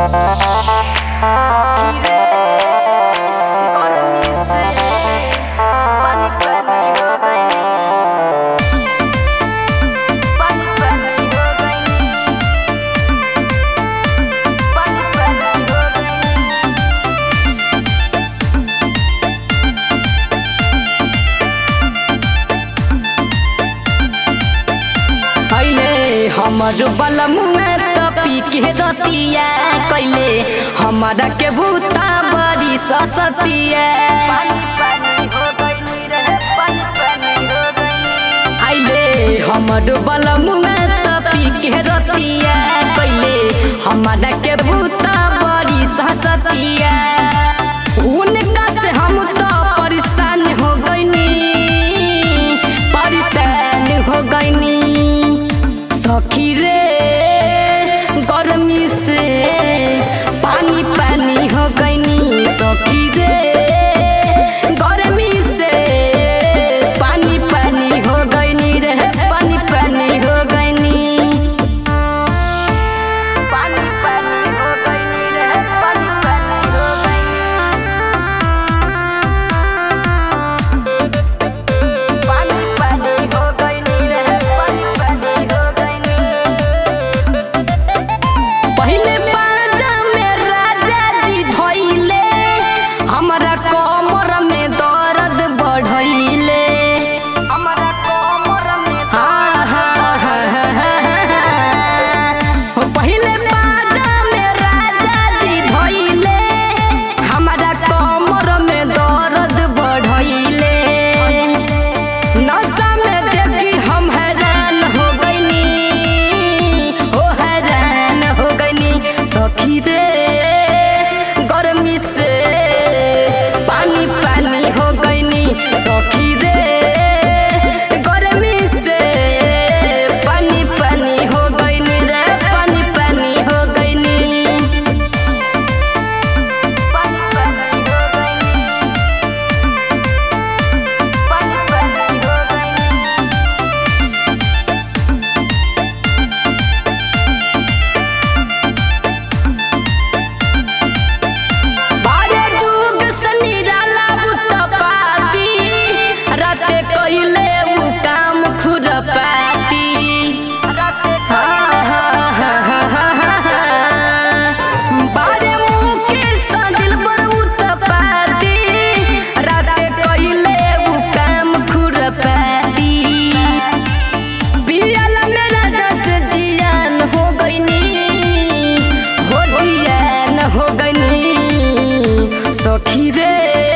हमर बलमुआ त पी के दतिया कैले हमारा के भूता बड़ी ससतिया आइले हमर बलमुआ त पी के दतिया कैले हमारा के भूता बड़ी ससतिया उनका से हम तो परेशान हो गईनी परेशान हो गईनी सखी रे गर्मी से पानी पानी हो गईनी सखी रे गर्मी से पानी पानी हो गईनी रे पानी पानी हो गईनी पानी पानी हो गईनी रे पानी पानी हो गईनी पानी पानी हो गईनी रे पानी पानी हो गईनी पहिले बाजा में राजा जी धइले हमरा कमर में दर्द बढ़इले हमरा कमर में हाँ हाँ हाँ हाँ हाँ, हाँ। पहिले बाजा में राजा जी धइले हमरा कमर में दर्द बढ़इले नशा में देखी हम हैरान हो गईनी हो हैरान हो गईनी सखी रे गर्मी से पानी पानी हो गईनी सखी रे गर्मी से पानी पानी हो गईनी रे पानी पानी हो गईनी पानी पानी हो गईनी पानी पानी हो गईनी बारे जुग सनी डाला बुत पाती राते कइले उ काम खुरपाती हाँ, हाँ, हाँ, हाँ, हाँ, हाँ, हाँ। बारे मुके सदिल पर उत पाती राते कइले उ काम खुरपाती पियाला मेरा दस जियान हो गईनी हो जियान हो गईनी सखी रे